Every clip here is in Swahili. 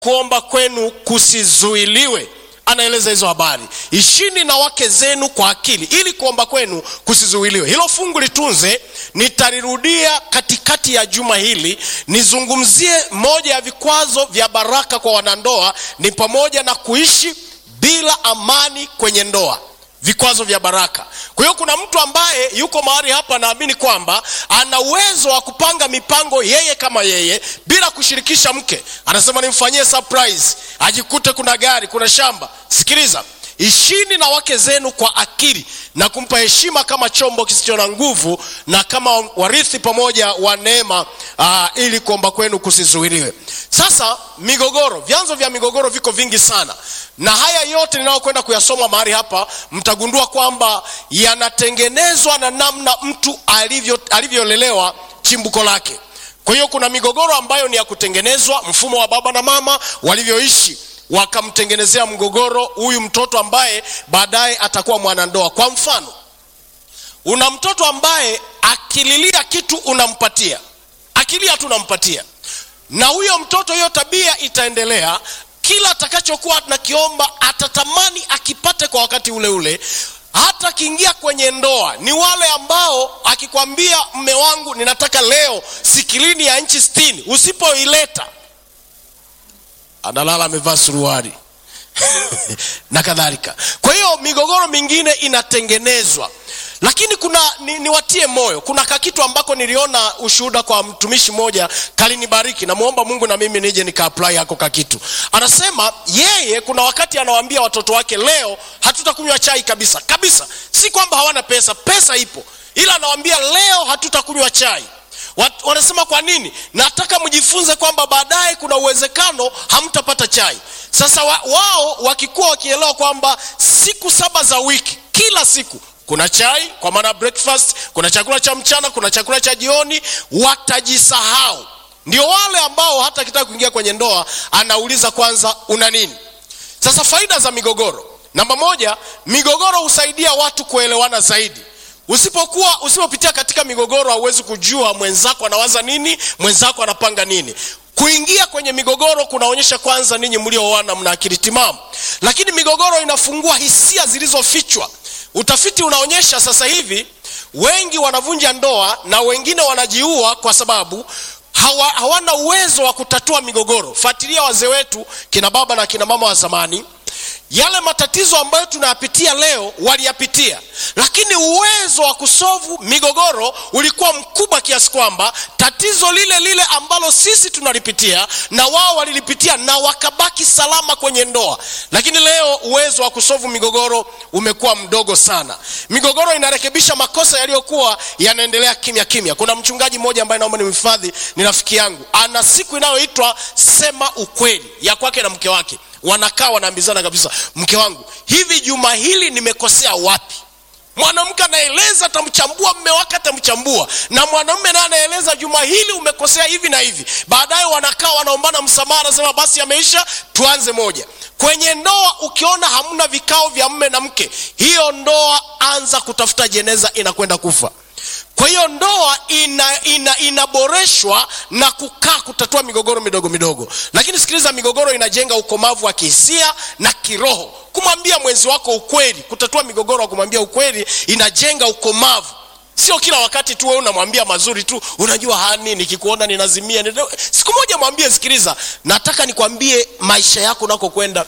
kuomba kwenu kusizuiliwe anaeleza hizo habari ishini na wake zenu kwa akili ili kuomba kwenu kusizuiliwe hilo fungu litunze nitalirudia katikati ya juma hili nizungumzie moja ya vikwazo vya baraka kwa wanandoa ni pamoja na kuishi bila amani kwenye ndoa vikwazo vya baraka kwa hiyo kuna mtu ambaye yuko mahali hapa anaamini kwamba ana uwezo wa kupanga mipango yeye kama yeye bila kushirikisha mke anasema nimfanyie surprise ajikute kuna gari kuna shamba sikiliza ishini na wake zenu kwa akili na kumpa heshima kama chombo kisicho na nguvu na kama warithi pamoja wa neema uh, ili kuomba kwenu kusizuiliwe sasa migogoro vyanzo vya migogoro viko vingi sana na haya yote ninayokwenda kuyasoma mahali hapa mtagundua kwamba yanatengenezwa na namna mtu alivyo alivyolelewa chimbuko lake kwa hiyo kuna migogoro ambayo ni ya kutengenezwa mfumo wa baba na mama walivyoishi wakamtengenezea mgogoro huyu mtoto ambaye baadaye atakuwa mwanandoa kwa mfano una mtoto ambaye akililia kitu unampatia akilia tu unampatia na huyo mtoto hiyo tabia itaendelea kila atakachokuwa nakiomba atatamani akipate kwa wakati ule ule hata akiingia kwenye ndoa ni wale ambao akikwambia mme wangu ninataka leo sikilini ya nchi stini usipoileta analala amevaa suruari na kadhalika kwa hiyo migogoro mingine inatengenezwa lakini kuna ni, niwatie moyo kuna kakitu ambako niliona ushuhuda kwa mtumishi mmoja kalinibariki namwomba mungu na mimi nije nikaapply hako kakitu anasema yeye kuna wakati anawaambia watoto wake leo hatutakunywa chai kabisa kabisa si kwamba hawana pesa pesa ipo ila anawaambia leo hatutakunywa chai Wat, wanasema kwa nini nataka mjifunze kwamba baadaye kuna uwezekano hamtapata chai sasa wa, wao wakikuwa wakielewa kwamba siku saba za wiki kila siku kuna chai kwa maana breakfast kuna chakula cha mchana kuna chakula cha jioni watajisahau ndio wale ambao hata akitaka kuingia kwenye ndoa anauliza kwanza una nini sasa faida za migogoro namba moja migogoro husaidia watu kuelewana zaidi usipokuwa usipopitia katika migogoro hauwezi kujua mwenzako anawaza nini mwenzako anapanga nini kuingia kwenye migogoro kunaonyesha kwanza ninyi mlioana mna akili timamu lakini migogoro inafungua hisia zilizofichwa utafiti unaonyesha sasa hivi wengi wanavunja ndoa na wengine wanajiua kwa sababu hawa, hawana uwezo wa kutatua migogoro fuatilia wazee wetu kina baba na kina mama wa zamani yale matatizo ambayo tunayapitia leo waliyapitia lakini uwezo wa kusovu migogoro ulikuwa mkubwa kiasi kwamba tatizo lile lile ambalo sisi tunalipitia na wao walilipitia na wakabaki salama kwenye ndoa lakini leo uwezo wa kusovu migogoro umekuwa mdogo sana migogoro inarekebisha makosa yaliyokuwa yanaendelea kimya kimya kuna mchungaji mmoja ambaye naomba nimhifadhi ni rafiki yangu ana siku inayoitwa sema ukweli ya kwake na mke wake wanakaa wanaambizana kabisa mke wangu hivi juma hili nimekosea wapi mwanamke anaeleza atamchambua mme wake atamchambua na mwanamume naye anaeleza juma hili umekosea hivi na hivi baadaye wanakaa wanaombana msamaha anasema basi yameisha tuanze moja kwenye ndoa ukiona hamna vikao vya mme na mke hiyo ndoa anza kutafuta jeneza inakwenda kufa kwa hiyo ndoa ina, ina, inaboreshwa na kukaa kutatua migogoro midogo midogo lakini sikiliza migogoro inajenga ukomavu wa kihisia na kiroho kumwambia mwenzi wako ukweli kutatua migogoro wa kumwambia ukweli inajenga ukomavu sio kila wakati tu wewe unamwambia mazuri tu unajua hani nikikuona ninazimia nina... siku moja mwambie sikiliza nataka nikwambie maisha yako unakokwenda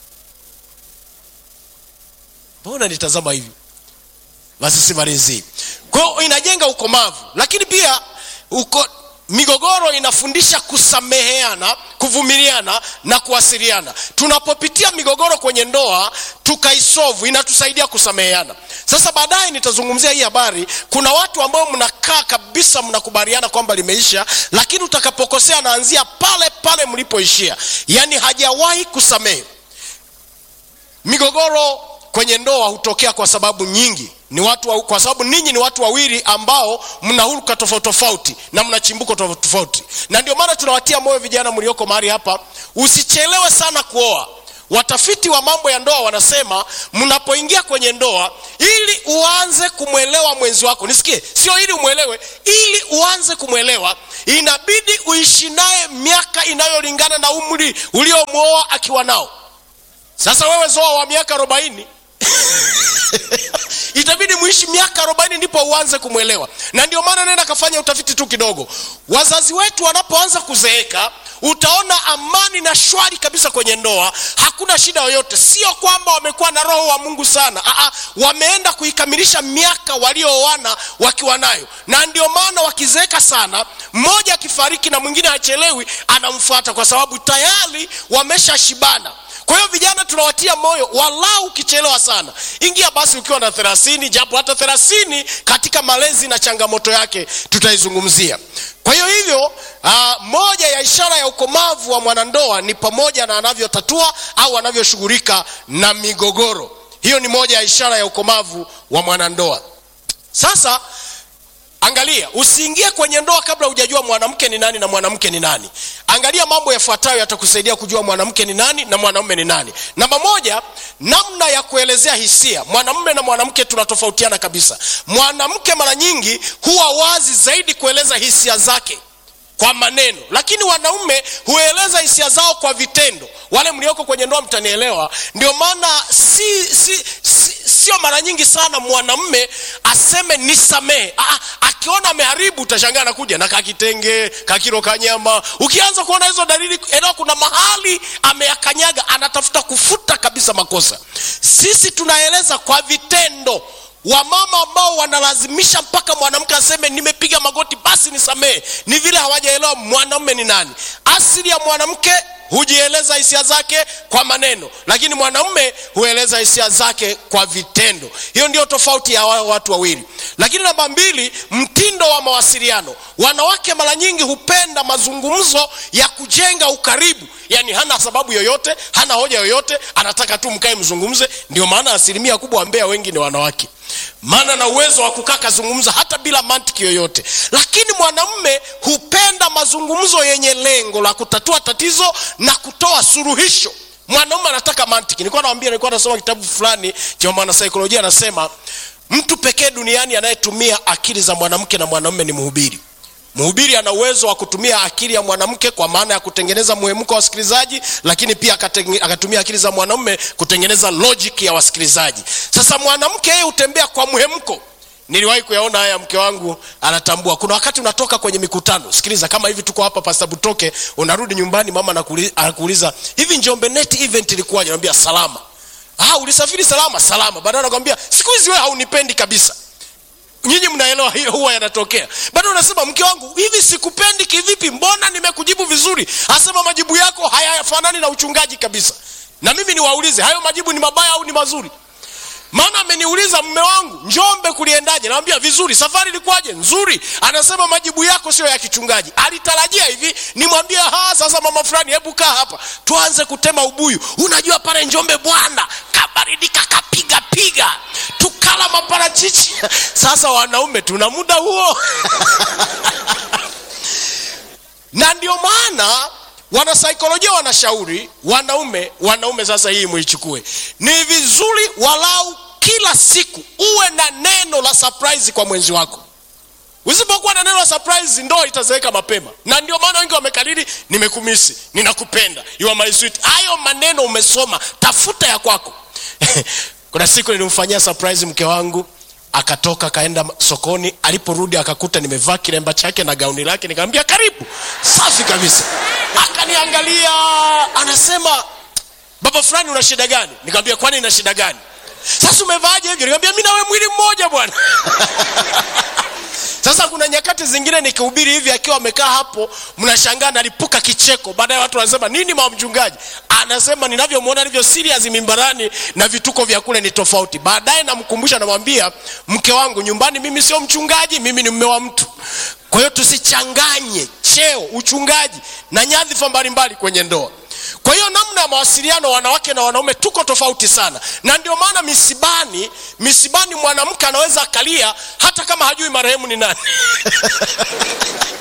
mbona nitazama hivi basi simalizi kwa hiyo inajenga ukomavu lakini pia uko, migogoro inafundisha kusameheana kuvumiliana na kuwasiliana tunapopitia migogoro kwenye ndoa tukaisovu inatusaidia kusameheana sasa baadaye nitazungumzia hii habari kuna watu ambao mnakaa kabisa mnakubaliana kwamba limeisha lakini utakapokosea naanzia pale pale mlipoishia yaani hajawahi kusamehe migogoro kwenye ndoa hutokea kwa sababu nyingi ni watu wa, kwa sababu ninyi ni watu wawili ambao mna huruka tofauti tofauti na mna chimbuko tofauti tofauti na ndio maana tunawatia moyo vijana mlioko mahali hapa usichelewe sana kuoa watafiti wa mambo ya ndoa wanasema mnapoingia kwenye ndoa ili uanze kumwelewa mwenzi wako nisikie sio ili umwelewe ili uanze kumwelewa inabidi uishi naye miaka inayolingana na umri uliomwoa akiwa nao sasa wewe zoa wa miaka arobaini itabidi muishi miaka arobaini ndipo uanze kumwelewa na ndio maana nenda kafanya utafiti tu kidogo wazazi wetu wanapoanza kuzeeka utaona amani na shwari kabisa kwenye ndoa hakuna shida yoyote sio kwamba wamekuwa na roho wa mungu sana Aa, wameenda kuikamilisha miaka waliooana wakiwa nayo na ndio maana wakizeeka sana mmoja akifariki na mwingine hachelewi anamfuata kwa sababu tayari wameshashibana kwa hiyo vijana tunawatia moyo walau ukichelewa sana ingia basi ukiwa na thelathini japo hata thelathini katika malezi na changamoto yake tutaizungumzia kwa hiyo hivyo uh, moja ya ishara ya ukomavu wa mwanandoa ni pamoja na anavyotatua au anavyoshughulika na migogoro hiyo ni moja ya ishara ya ukomavu wa mwanandoa sasa angalia usiingie kwenye ndoa kabla hujajua mwanamke ni nani na mwanamke ni nani angalia mambo yafuatayo yatakusaidia kujua mwanamke ni nani na mwanaume ni nani namba moja namna ya kuelezea hisia mwanamume na mwanamke tunatofautiana kabisa mwanamke mara nyingi huwa wazi zaidi kueleza hisia zake kwa maneno lakini wanaume hueleza hisia zao kwa vitendo wale mlioko kwenye ndoa mtanielewa ndio maana si, si, si, sio mara nyingi sana mwanamume aseme nisamehe Aa, akiona ameharibu utashangaa anakuja na kakitenge kakiro kanyama ukianza kuona hizo dalili eneo kuna mahali ameyakanyaga anatafuta kufuta kabisa makosa sisi tunaeleza kwa vitendo wamama ambao wanalazimisha mpaka mwanamke aseme nimepiga magoti basi nisamehe ni vile hawajaelewa mwanaume ni nani asili ya mwanamke hujieleza hisia zake kwa maneno lakini mwanaume hueleza hisia zake kwa vitendo hiyo ndio tofauti ya wa- watu wawili lakini namba mbili mtindo wa mawasiliano wanawake mara nyingi hupenda mazungumzo ya kujenga ukaribu yaani hana sababu yoyote hana hoja yoyote anataka tu mkae mzungumze ndio maana asilimia kubwa wambea wengi ni wanawake maana na uwezo wa kukaa kazungumza hata bila mantiki yoyote lakini mwanamume hupenda mazungumzo yenye lengo la kutatua tatizo na kutoa suluhisho mwanaume anataka mantiki nilikuwa nawambia nilikuwa nasoma kitabu fulani cha mwanasaikolojia anasema mtu pekee duniani anayetumia akili za mwanamke na mwanaume ni mhubiri mhubiri ana uwezo wa kutumia akili ya mwanamke kwa maana ya kutengeneza muhemko wa wasikilizaji lakini pia akatenge- akatumia akili za mwanaume kutengeneza logic ya wasikilizaji sasa mwanamke yeye hutembea kwa muhemko niliwahi kuyaona haya mke wangu anatambua kuna wakati unatoka kwenye mikutano sikiliza kama hivi tuko hapa pasta butoke unarudi nyumbani mama anakuuliza- anakuuliza hivi njombe net event ilikuwaje naambia salama ah ulisafiri salama salama baadaye anakwambia siku hizi wewe haunipendi kabisa nyinyi mnaelewa hiyo huwa yanatokea bado unasema mke wangu hivi sikupendi kivipi mbona nimekujibu vizuri asema majibu yako hayafanani na uchungaji kabisa na mimi niwaulize hayo majibu ni mabaya au ni mazuri maana ameniuliza mme wangu njombe kuliendaje nawambia vizuri safari ilikuwaje nzuri anasema majibu yako sio ya kichungaji alitarajia hivi nimwambie ha sasa mama fulani hebu kaa hapa tuanze kutema ubuyu unajua pale njombe bwana kabaridika kapiga piga tukala maparachichi sasa wanaume tuna muda huo na ndio maana wanasaikolojia wanashauri wanaume wanaume sasa hii muichukue ni vizuri walau kila siku uwe na neno la surprise kwa mwenzi wako usipokuwa na neno la surprise ndoa itazeeka mapema na ndio maana wengi wamekariri nimekumisi ninakupenda you are my sweet hayo maneno umesoma tafuta ya kwako kuna siku nilimfanyia surprise mke wangu akatoka akaenda sokoni aliporudi akakuta nimevaa kilemba chake na gauni lake nikamwambia karibu safi kabisa akaniangalia anasema baba fulani una shida gani nikamwambia kwani ina shida gani sasa umevaaje hivyo nikamwambia mi nawe mwili mmoja bwana sasa kuna nyakati zingine nikihubiri hivi akiwa amekaa hapo mnashangaa nalipuka kicheko baadaye watu wanasema nini mama mchungaji anasema ninavyomwona alivyo serious mimbarani na vituko vya kule ni tofauti baadaye namkumbusha namwambia mke wangu nyumbani mimi sio mchungaji mimi ni mme wa mtu kwa hiyo tusichanganye cheo uchungaji na nyadhifa mbalimbali kwenye ndoa kwa hiyo namna ya mawasiliano wanawake na wanaume tuko tofauti sana na ndio maana misibani misibani mwanamke anaweza akalia hata kama hajui marehemu ni nani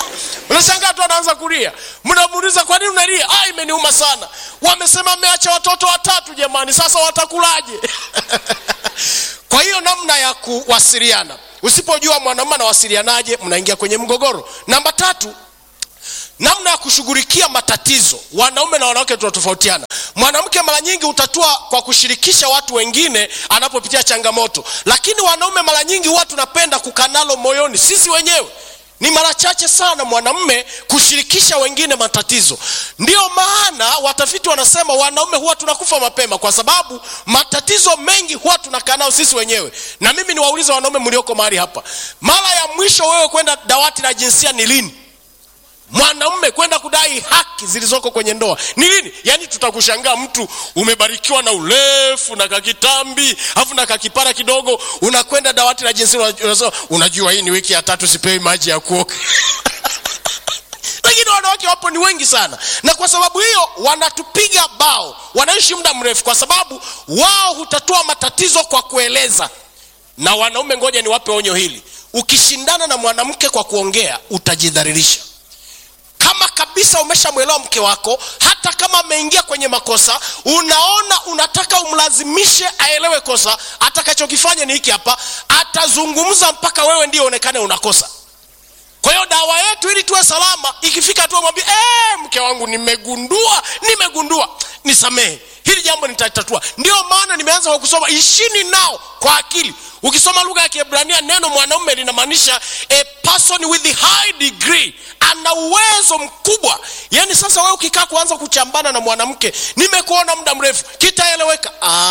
unashangaa tu anaanza kulia mnamuuliza kwa nini unalia ah, imeniuma sana wamesema ameacha watoto watatu jamani sasa watakulaje kwa hiyo namna ya kuwasiliana usipojua mwanaume anawasilianaje mnaingia kwenye mgogoro namba tatu namna ya kushughulikia matatizo wanaume na wanawake tunatofautiana mwanamke mara nyingi hutatua kwa kushirikisha watu wengine anapopitia changamoto lakini wanaume mara nyingi huwa tunapenda kukanalo moyoni sisi wenyewe ni mara chache sana mwanamme kushirikisha wengine matatizo ndiyo maana watafiti wanasema wanaume huwa tunakufa mapema kwa sababu matatizo mengi huwa tunakaa nao sisi wenyewe na mimi niwaulize wanaume mlioko mahali hapa mara ya mwisho wewe kwenda dawati la jinsia ni lini mwanaume kwenda kudai haki zilizoko kwenye ndoa ni lini yaani tutakushangaa mtu umebarikiwa na urefu na kakitambi afu na kakipara kidogo unakwenda dawati la jinsia unasema unajua hii ni wiki ya tatu sipewi maji ya kuoga lakini wanawake wapo ni wengi sana na kwa sababu hiyo wanatupiga bao wanaishi muda mrefu kwa sababu wao hutatua matatizo kwa kueleza na wanaume ngoja niwape onyo hili ukishindana na mwanamke kwa kuongea utajidhalilisha kama kabisa umeshamwelewa mke wako hata kama ameingia kwenye makosa unaona unataka umlazimishe aelewe kosa atakachokifanya ni hiki hapa atazungumza mpaka wewe ndio onekane unakosa kwa hiyo dawa yetu ili tuwe salama ikifika tu mwambie ee, mke wangu nimegundua nimegundua nisamehe hili jambo nitatatua ndio maana nimeanza kwa kusoma ishini nao kwa akili ukisoma lugha ya kiebrania neno mwanaume linamaanisha a person with a high degree ana uwezo mkubwa yaani sasa wewe ukikaa kuanza kuchambana na mwanamke nimekuona muda mrefu kitaeleweka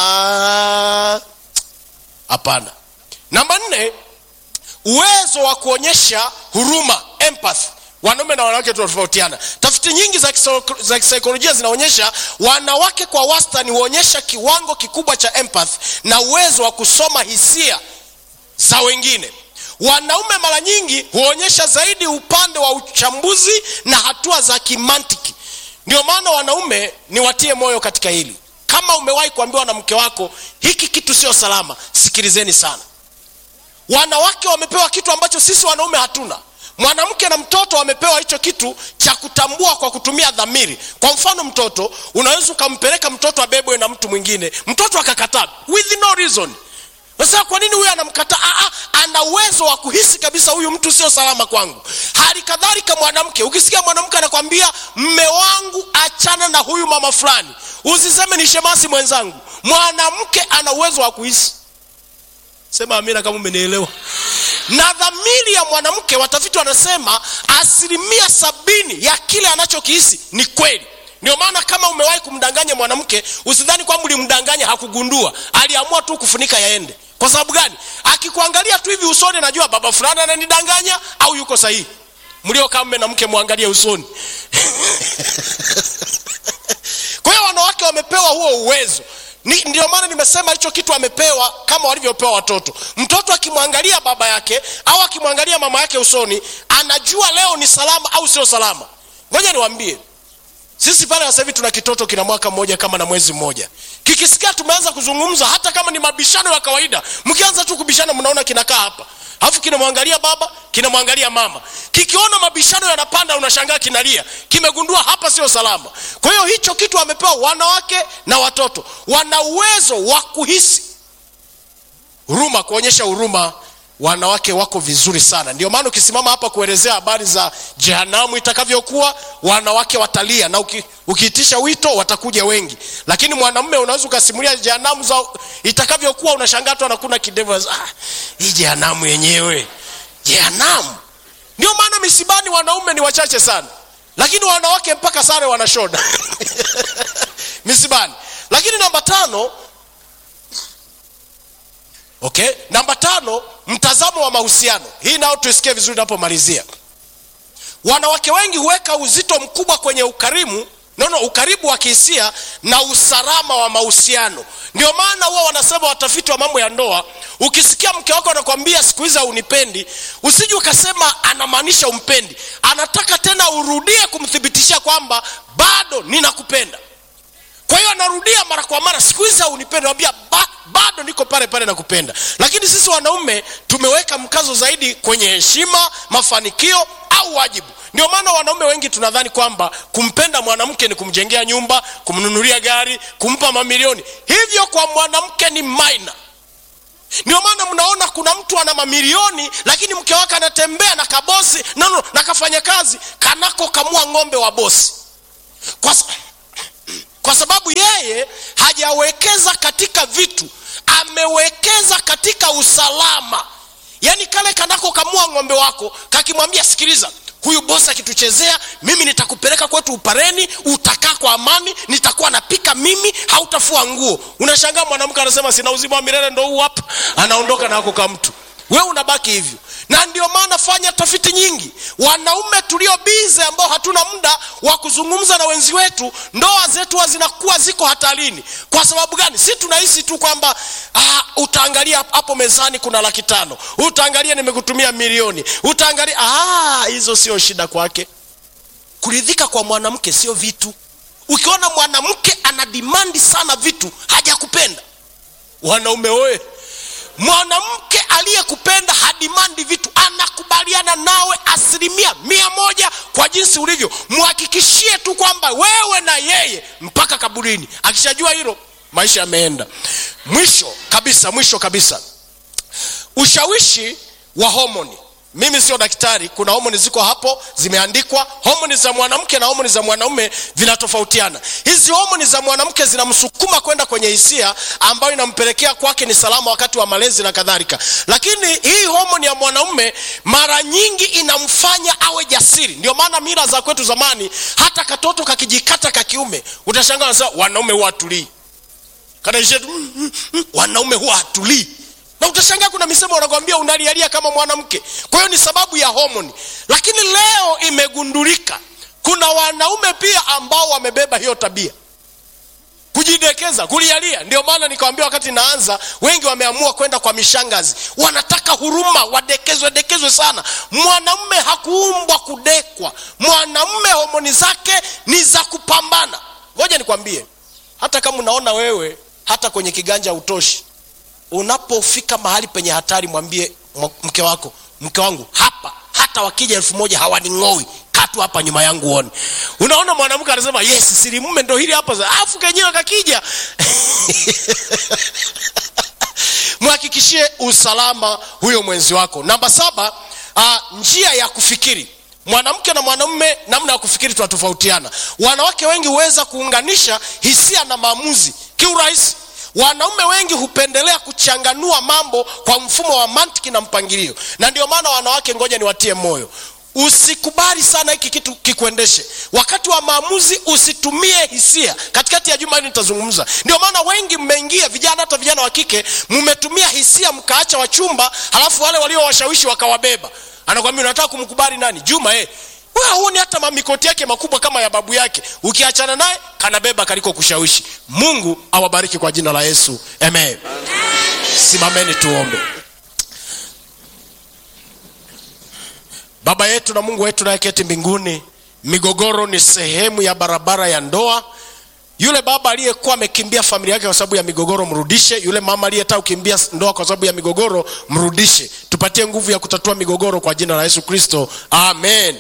hapana namba nne uwezo wa kuonyesha huruma empathy wanaume na wanawake tunatofautiana tafiti nyingi za, kiso, za kisaikolojia zinaonyesha wanawake kwa wastani huonyesha kiwango kikubwa cha empathy na uwezo wa kusoma hisia za wengine wanaume mara nyingi huonyesha zaidi upande wa uchambuzi na hatua za kimantiki ndio maana wanaume niwatie moyo katika hili kama umewahi kuambiwa na mke wako hiki kitu sio salama sikilizeni sana wanawake wamepewa kitu ambacho sisi wanaume hatuna mwanamke na mtoto wamepewa hicho kitu cha kutambua kwa kutumia dhamiri kwa mfano mtoto unaweza ukampeleka mtoto abebwe na mtu mwingine mtoto akakataa with no reason sasa kwa nini huyu anamkataa Aa, ana uwezo wa kuhisi kabisa huyu mtu sio salama kwangu hali kadhalika mwanamke ukisikia mwanamke anakwambia mme wangu achana na huyu mama fulani usiseme ni shemasi mwenzangu mwanamke ana uwezo wa kuhisi sema amina kama umenielewa na dhamiri ya mwanamke watafiti wanasema asilimia sabini ya kile anachokihisi ni kweli ndio maana kama umewahi kumdanganya mwanamke usidhani kwamba ulimdanganya hakugundua aliamua tu kufunika yaende kwa sababu gani akikuangalia tu hivi usoni najua baba fulani ananidanganya au yuko sahihi mliokaa mme na mke mwangalie usoni kwa hiyo wanawake wamepewa huo uwezo ni, ndio maana nimesema hicho kitu amepewa kama walivyopewa watoto mtoto akimwangalia baba yake au akimwangalia mama yake usoni anajua leo ni salama au sio salama ngoja niwambie sisi pale sasa hivi tuna kitoto kina mwaka mmoja kama na mwezi mmoja kikisikia tumeanza kuzungumza hata kama ni mabishano ya kawaida mkianza tu kubishana mnaona kinakaa hapa alafu kinamwangalia baba kinamwangalia mama kikiona mabishano yanapanda unashangaa kinalia kimegundua hapa sio salama kwa hiyo hicho kitu wamepewa wanawake na watoto wana uwezo wa kuhisi huruma kuonyesha huruma wanawake wako vizuri sana ndio maana ukisimama hapa kuelezea habari za jehanamu itakavyokuwa wanawake watalia na uki, ukiitisha wito watakuja wengi lakini mwanamume unaweza ukasimulia jehanamu za itakavyokuwa unashangaa tu anakuna kidevu ah, hii jehanamu yenyewe jehanamu ndio maana misibani wanaume ni wachache sana lakini wanawake mpaka sare wanashoda misibani lakini namba tano okay namba tano mtazamo wa mahusiano hii nao tuisikie vizuri napomalizia wanawake wengi huweka uzito mkubwa kwenye ukarimu nono ukaribu wa kihisia na usalama wa mahusiano ndio maana huwa wanasema watafiti wa mambo ya ndoa ukisikia mke wako anakwambia siku hizi haunipendi usiji ukasema anamaanisha umpendi anataka tena urudie kumthibitishia kwamba bado ninakupenda kwa hiyo anarudia mara kwa mara siku hizi haunipendi ambia ba, bado niko pale pale nakupenda lakini sisi wanaume tumeweka mkazo zaidi kwenye heshima mafanikio au au wajibu ndio maana wanaume wengi tunadhani kwamba kumpenda mwanamke ni kumjengea nyumba kumnunulia gari kumpa mamilioni hivyo kwa mwanamke ni minor ndio maana mnaona kuna mtu ana mamilioni lakini mke wake anatembea na kabosi no, no, na kafanya kazi kanako kamua ng'ombe wa bosi kwa, sa- kwa sababu yeye hajawekeza katika vitu amewekeza katika usalama yaani kale kanako kamua ng'ombe wako kakimwambia sikiliza huyu bosi akituchezea mimi nitakupeleka kwetu upareni utakaa kwa amani nitakuwa napika mimi hautafua nguo unashangaa mwanamke anasema sina uzima wa milele ndo huu hapa anaondoka na akoka mtu we unabaki hivyo na ndio maana fanya tafiti nyingi wanaume tulio bize ambao hatuna muda wa kuzungumza na wenzi wetu ndoa zetu huwa zinakuwa ziko hatarini kwa sababu gani si tunahisi tu kwamba ah, utaangalia hapo mezani kuna laki tano utaangalia nimekutumia milioni utaangalia ah, hizo sio shida kwake kuridhika kwa mwanamke sio vitu ukiona mwanamke ana dimandi sana vitu hajakupenda wanaume oe mwanamke aliyekupenda hadimandi vitu anakubaliana nawe asilimia mia moja kwa jinsi ulivyo mhakikishie tu kwamba wewe na yeye mpaka kaburini akishajua hilo maisha yameenda mwisho kabisa mwisho kabisa ushawishi wa homoni mimi sio daktari kuna homoni ziko hapo zimeandikwa homoni za mwanamke na homoni za mwanaume vinatofautiana hizi homoni za mwanamke zinamsukuma kwenda kwenye hisia ambayo inampelekea kwake ni salama wakati wa malezi na kadhalika lakini hii homoni ya mwanaume mara nyingi inamfanya awe jasiri ndio maana mila za kwetu zamani hata katoto kakijikata kakiume utashangaa wanasema wanaume huwa hatulii kanaisha tu mm, mm, mm, wanaume huwa hatulii na utashangaa kuna misemo wanakwambia unalialia kama mwanamke kwa hiyo ni sababu ya homoni lakini leo imegundulika kuna wanaume pia ambao wamebeba hiyo tabia kujidekeza kulialia ndio maana nikawambia wakati naanza wengi wameamua kwenda kwa mishangazi wanataka huruma wadekezwe dekezwe sana mwanamume hakuumbwa kudekwa mwanamume homoni zake ni za kupambana ngoja nikwambie hata kama unaona wewe hata kwenye kiganja utoshi unapofika mahali penye hatari mwambie mwa- mke wako mke wangu hapa hata wakija elfu moja hawaning'oi katu hapa nyuma yangu uone unaona mwanamke anasema yes siri mume ndo hili hapa za- afu kenyewe kakija mhakikishie usalama huyo mwenzi wako namba saba uh, njia ya kufikiri mwanamke na mwanamume namna ya kufikiri tunatofautiana wanawake wengi huweza kuunganisha hisia na maamuzi kiurahisi wanaume wengi hupendelea kuchanganua mambo kwa mfumo wa mantiki na mpangilio na ndio maana wanawake ngoja niwatie moyo usikubali sana hiki kitu kikuendeshe wakati wa maamuzi usitumie hisia katikati ya juma hili nitazungumza ndio maana wengi mmeingia vijana hata vijana wa kike mmetumia hisia mkaacha wachumba halafu wale waliowashawishi wakawabeba anakwambia unataka kumkubali nani juma eh wewe huoni hata mamikoti yake makubwa kama ya babu yake ukiachana naye kanabeba kaliko kushawishi mungu awabariki kwa jina la yesu amen simameni tuombe baba yetu na mungu wetu nayeketi mbinguni migogoro ni sehemu ya barabara ya ndoa yule baba aliyekuwa amekimbia familia yake kwa sababu ya migogoro mrudishe yule mama aliyetaka kukimbia ndoa kwa sababu ya migogoro mrudishe tupatie nguvu ya kutatua migogoro kwa jina la yesu kristo amen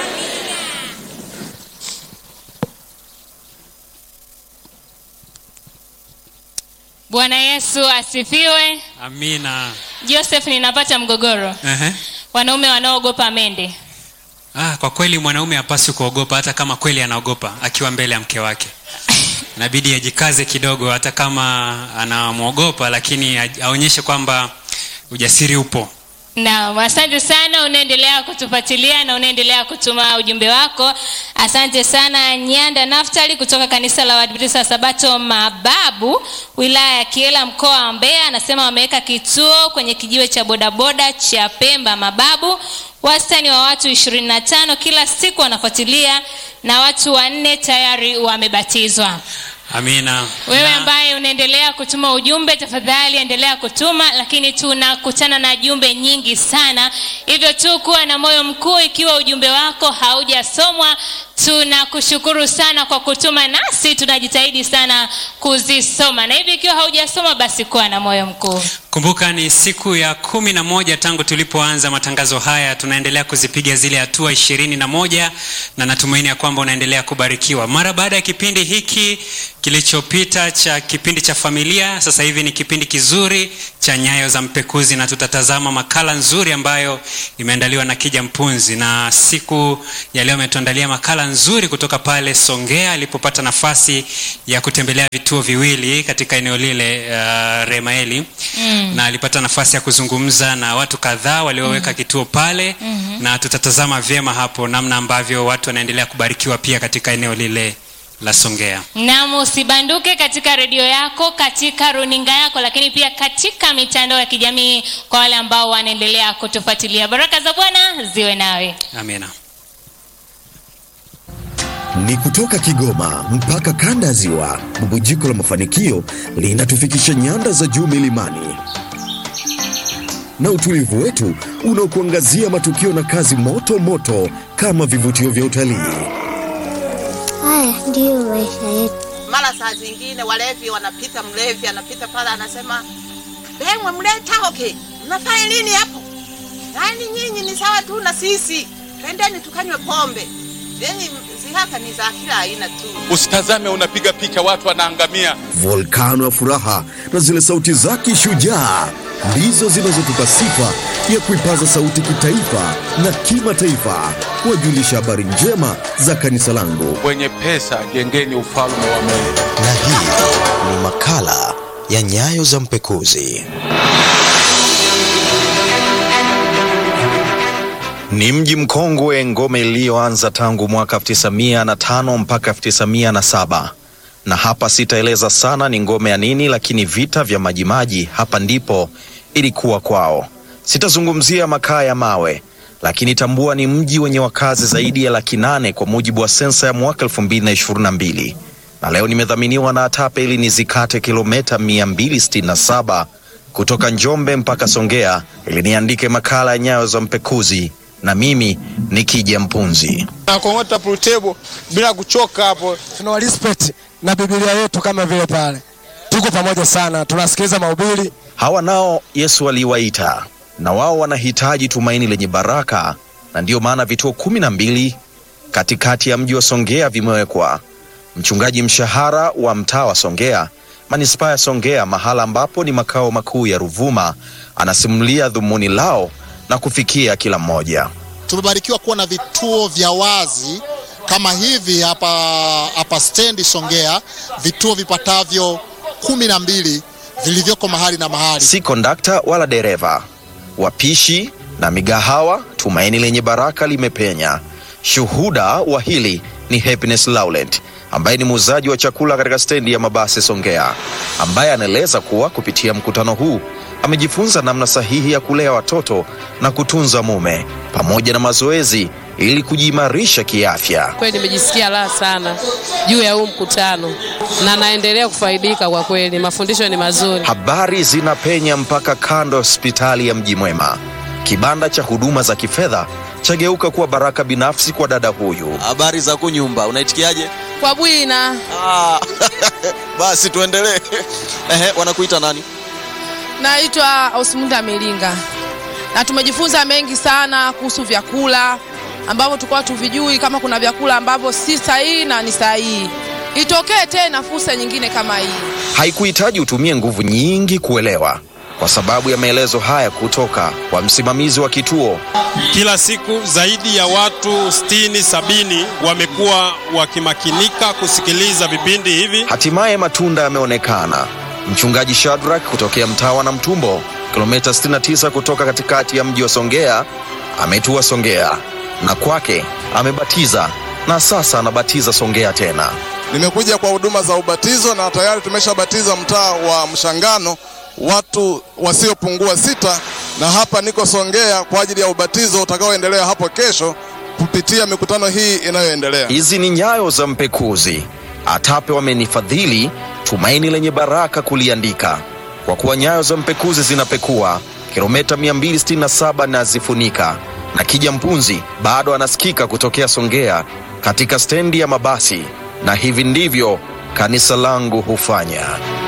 bwana yesu asifiwe amina joseph ninapata mgogoro Ehe. wanaume wanaoogopa mende ah, kwa kweli mwanaume hapaswi kuogopa hata kama kweli anaogopa akiwa mbele ya mke wake inabidi ajikaze kidogo hata kama anamwogopa lakini aj- aonyeshe kwamba ujasiri upo naam asante sana unaendelea kutufuatilia na unaendelea kutuma ujumbe wako asante sana nyanda naftali kutoka kanisa la wadventista wa sabato mababu wilaya ya kiela mkoa wa mbeya anasema wameweka kituo kwenye kijiwe cha bodaboda cha pemba mababu wastani wa watu 25 kila siku wanafuatilia na watu wanne tayari wamebatizwa amina wewe Na- ambaye unaendelea kutuma ujumbe tafadhali endelea kutuma lakini tunakutana na jumbe nyingi sana hivyo tu kuwa na moyo mkuu ikiwa ujumbe wako haujasomwa tunakushukuru sana kwa kutuma nasi tunajitahidi sana kuzisoma na hivi ikiwa haujasoma basi kuwa na moyo mkuu kumbuka ni siku ya kumi na moja tangu tulipoanza matangazo haya tunaendelea kuzipiga zile hatua ishirini na moja na natumaini ya kwamba unaendelea kubarikiwa mara baada ya kipindi hiki kilichopita cha kipindi cha familia sasa hivi ni kipindi kizuri cha nyayo za mpekuzi na tutatazama makala nzuri ambayo imeandaliwa na kija mpunzi na siku ya leo ametuandalia makala nzuri kutoka pale songea alipopata nafasi ya kutembelea vituo viwili katika eneo lile uh, remaeli mm. na alipata nafasi ya kuzungumza na watu kadhaa walioweka mm. kituo pale mm-hmm. na tutatazama vyema hapo namna ambavyo watu wanaendelea kubarikiwa pia katika eneo lile la songea nam usibanduke katika redio yako katika runinga yako lakini pia katika mitandao ya kijamii kwa wale ambao wanaendelea kutufuatilia baraka za bwana ziwe nawe amina ni kutoka Kigoma mpaka kanda ya Ziwa. Bubujiko la mafanikio linatufikisha nyanda za juu milimani na utulivu wetu unaokuangazia matukio na kazi moto moto kama vivutio vya utalii. Haya ndiyo maisha yetu. mara saa zingine walevi wanapita, mlevi anapita pale anasema, bemwe mleta hoke, mnafanya nini hapo? Yaani nyinyi ni sawa tu na sisi, twendeni tukanywe pombe. Yani zihaka ni za kila aina tu. Usitazame unapiga picha watu wanaangamia. Volkano ya furaha na zile sauti zake shujaa ndizo zinazotupa sifa ya kuipaza sauti kitaifa na kimataifa, kuwajulisha habari njema za kanisa langu. Wenye pesa jengeni ufalme wa Mungu. na hii ni makala ya nyayo za mpekuzi ni mji mkongwe ngome iliyoanza tangu mwaka 905 mpaka 907 na hapa sitaeleza sana ni ngome ya nini lakini vita vya majimaji hapa ndipo ilikuwa kwao sitazungumzia makaa ya mawe lakini tambua ni mji wenye wakazi zaidi ya laki nane kwa mujibu wa sensa ya mwaka 2022 na leo nimedhaminiwa na ATAPE ili nizikate kilomita 267 kutoka Njombe mpaka Songea ili niandike makala ya nyayo za mpekuzi, na mimi ni Kija Mpunzi. nakong'ota pulutebo bila kuchoka hapo. tuna respect na Biblia yetu kama vile pale. Tuko pamoja sana, tunasikiliza mahubiri. Hawa nao Yesu aliwaita, na wao wanahitaji tumaini lenye baraka, na ndiyo maana vituo kumi na mbili katikati ya mji wa Songea vimewekwa. Mchungaji mshahara wa mtaa wa Songea, manispaa ya Songea, mahala ambapo ni makao makuu ya Ruvuma, anasimulia dhumuni lao na kufikia kila mmoja. tumebarikiwa kuwa na vituo vya wazi kama hivi hapa hapa stendi Songea, vituo vipatavyo kumi na mbili vilivyoko mahali na mahali. si kondakta wala dereva, wapishi na migahawa. Tumaini lenye baraka limepenya. Shuhuda wa hili ni Happiness Laurent ambaye ni muuzaji wa chakula katika stendi ya mabasi Songea, ambaye anaeleza kuwa kupitia mkutano huu amejifunza namna sahihi ya kulea watoto na kutunza mume pamoja na mazoezi ili kujiimarisha kiafya. Kweli nimejisikia raha sana juu ya huu mkutano na naendelea kufaidika kwa kweli, mafundisho ni mazuri. Habari zinapenya mpaka kando ya hospitali ya Mji Mwema. Kibanda cha huduma za kifedha chageuka kuwa baraka binafsi kwa dada huyu. Habari za kunyumba, unaitikiaje? Kwa Bwina Ah, basi tuendelee. Ehe, wanakuita nani? naitwa Osmunda Milinga na tumejifunza mengi sana kuhusu vyakula ambavyo tulikuwa tuvijui, kama kuna vyakula ambavyo si sahihi na ni sahihi. Itokee tena fursa nyingine kama hii. Haikuhitaji utumie nguvu nyingi kuelewa, kwa sababu ya maelezo haya kutoka kwa msimamizi wa kituo. Kila siku zaidi ya watu sitini sabini wamekuwa wakimakinika kusikiliza vipindi hivi. Hatimaye matunda yameonekana. Mchungaji Shadrack kutokea mtaa wa Namtumbo, kilomita 69 kutoka katikati ya mji wa Songea, ametua Songea na kwake amebatiza na sasa anabatiza Songea tena. Nimekuja kwa huduma za ubatizo na tayari tumeshabatiza mtaa wa Mshangano watu wasiopungua sita, na hapa niko Songea kwa ajili ya ubatizo utakaoendelea hapo kesho kupitia mikutano hii inayoendelea. Hizi ni nyayo za mpekuzi. ATAPE wamenifadhili tumaini lenye baraka kuliandika, kwa kuwa nyayo za mpekuzi zinapekua kilomita 267 na zifunika, na Kija Mpunzi bado anasikika kutokea Songea katika stendi ya mabasi, na hivi ndivyo kanisa langu hufanya.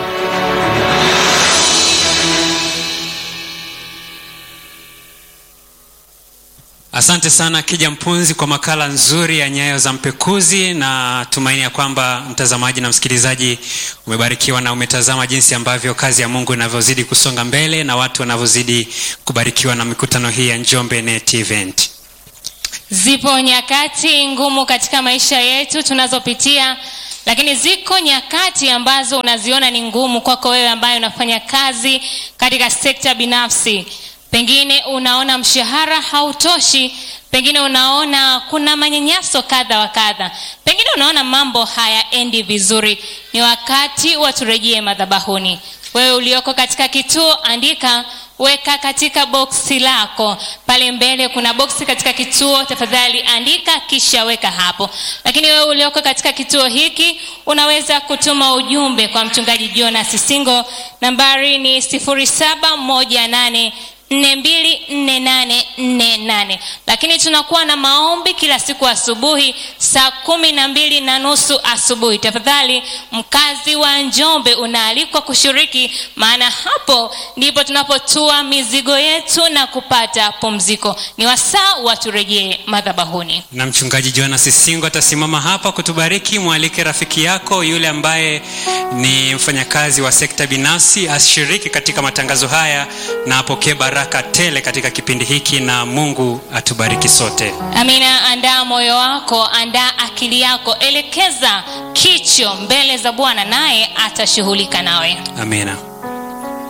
Asante sana Kija Mpunzi kwa makala nzuri ya Nyayo za Mpekuzi, na tumaini ya kwamba mtazamaji na msikilizaji umebarikiwa na umetazama jinsi ambavyo kazi ya Mungu inavyozidi kusonga mbele na watu wanavyozidi kubarikiwa na mikutano hii ya Njombe Net Event. Zipo nyakati ngumu katika maisha yetu tunazopitia, lakini ziko nyakati ambazo unaziona ni ngumu kwako wewe ambaye unafanya kazi katika sekta binafsi. Pengine unaona mshahara hautoshi, pengine unaona kuna manyanyaso kadha wa kadha, pengine unaona mambo hayaendi vizuri. Ni wakati wa turejee madhabahuni. Wewe ulioko katika kituo, andika weka katika boksi lako pale mbele kuna boksi katika kituo tafadhali andika kisha weka hapo lakini wewe ulioko katika kituo hiki unaweza kutuma ujumbe kwa mchungaji jonas singo nambari ni 0718 424848 lakini tunakuwa na maombi kila siku asubuhi saa kumi na mbili na nusu asubuhi tafadhali mkazi wa njombe unaalikwa kushiriki maana hapo ndipo tunapotua mizigo yetu na kupata pumziko ni wasaa waturejee madhabahuni na mchungaji jonas singo atasimama hapa kutubariki mwalike rafiki yako yule ambaye ni mfanyakazi wa sekta binafsi ashiriki katika matangazo haya na apokee baraka tele katika kipindi hiki na mungu atubariki sote amina andaa moyo wako andaa akili yako elekeza kicho mbele za bwana naye atashughulika nawe amina